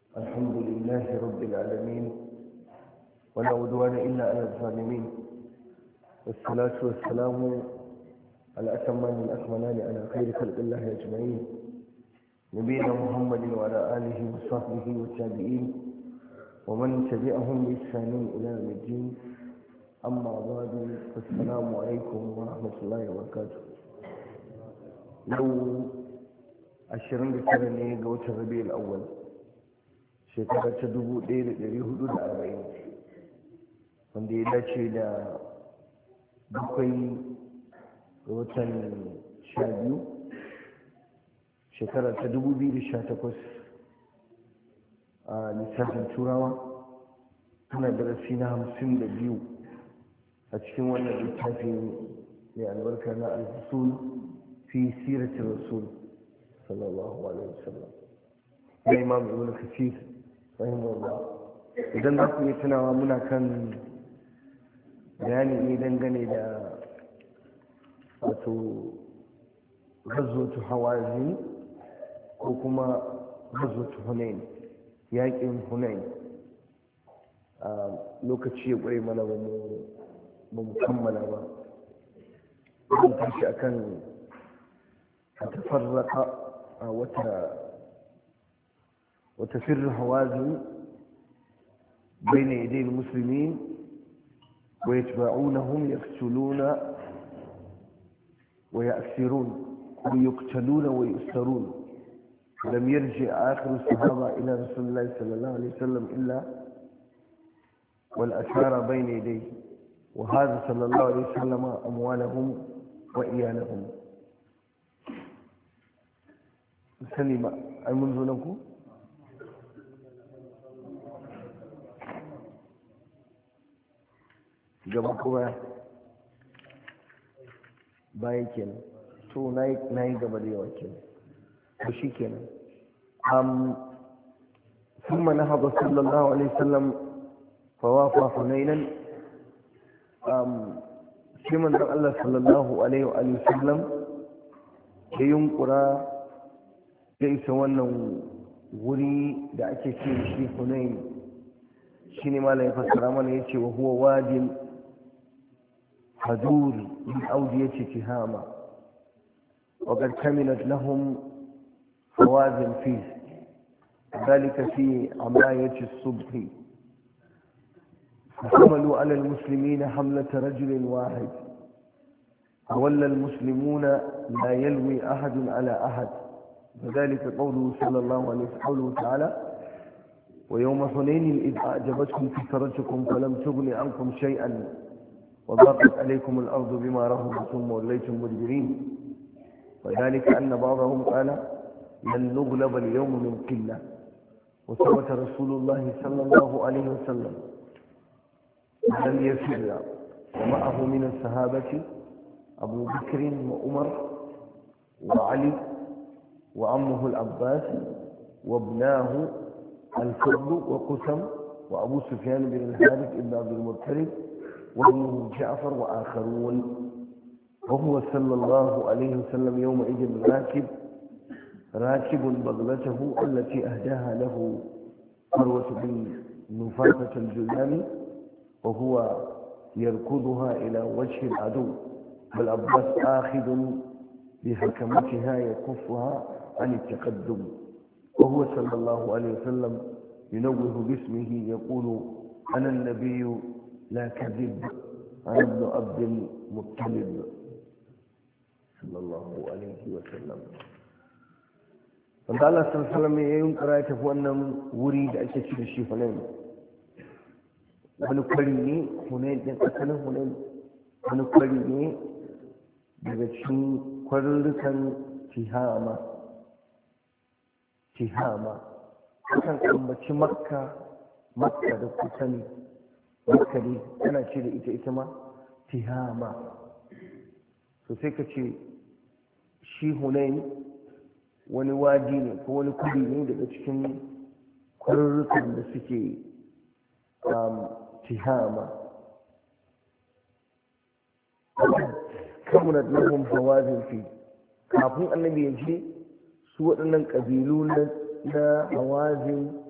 الحمد لله رب العالمين ولا عدوان إلا على الظالمين والصلاة والسلام على أتمان الأكملان على خير خلق الله أجمعين نبينا محمد وعلى آله وصحبه والتابعين ومن تبعهم بإحسان إلى يوم الدين أما بعد فالسلام عليكم ورحمة الله وبركاته لو ashirin da tara ne ga watan rabi'ul awwal shekara ta dubu ɗaya da ɗari hudu da arba'in wanda ya dace da bakwai ga watan sha biyu shekara ta dubu biyu da sha takwas a lissafin turawa tana darasi na hamsin da biyu a cikin wannan littafi mai albarka na al-rasul fi siratin rasul صلى الله عليه وسلم ya imam ibn kafir rahimahullah idan za ku yi tunawa muna kan bayani ne dangane da wato gazotu hawazi ko kuma gazotu hunain yaƙin hunain a lokaci ya ƙware mana ba mu kammala ba mun tashi akan tafarraka وتفر هوازن بين يدي المسلمين ويتبعونهم يقتلون ويأسرون ويقتلون ويؤسرون لم يرجع آخر الصحابة إلى رسول الله صلى الله عليه وسلم إلا والأسار بين يديه وهذا صلى الله عليه وسلم أموالهم وإيالهم sani ba ai mun zo nan ku gaba ko baya bayan kenan to na yi gaba da yawa kenan to shi kenan um ثم نهض صلى الله عليه وسلم فوافى حنينا um sai manzon Allah sallallahu alaihi wa sallam ya yunkura ya isa wannan wuri da ake ce shi hunain shi ne malam ya fassara mana ya ce wa huwa wadin hadur min audi ya ce tihama wa qad kamilat lahum hawazin fi ذلك في عماية الصبح فحملوا على المسلمين حملة رجل واحد وولى المسلمون لا يلوي أحد على أحد وذلك قوله صلى الله عليه وسلم قوله تعالى ويوم حنين إذ أعجبتكم كثرتكم فلم تغن عنكم شيئا وضاقت عليكم الأرض بما رهبت ثم وليتم مدبرين وذلك أن بعضهم قال لن نغلب اليوم من قلة وثبت رسول الله صلى الله عليه وسلم لم يفر ومعه من الصحابة أبو بكر وعمر وعلي وعمه العباس وابناه الفضل وقسم وأبو سفيان بن الحارث بن عبد المطلب وابنه جعفر وآخرون وهو صلى الله عليه وسلم يومئذ راكب راكب بغلته التي أهداها له مروة بن نفاسة الجلاني وهو يركضها إلى وجه العدو والعباس آخذ بحكمتها يكفها عن التقدم وهو صلى الله عليه وسلم ينوه باسمه يقول أنا النبي لا كذب أنا ابن عبد المطلب صلى الله عليه وسلم wanda Allah sallallahu alaihi ya yunkura ya tafi wannan wuri da ake ci da shi Hunain wani kwari ne Hunain din asalin Hunain wani kwari ne daga cikin kwarurrukan Tihama Tihama kan ambaci Makka Makka da kusa ne Makka ne tana ce da ita ita ma Tihama so sai ka ce shi Hunain wani wadi ne ko wani kudi ne daga cikin kwarurrukan da suke tihama kamunat lahum hawazin fi kafin annabi ya je su waɗannan ƙabilu na hawazin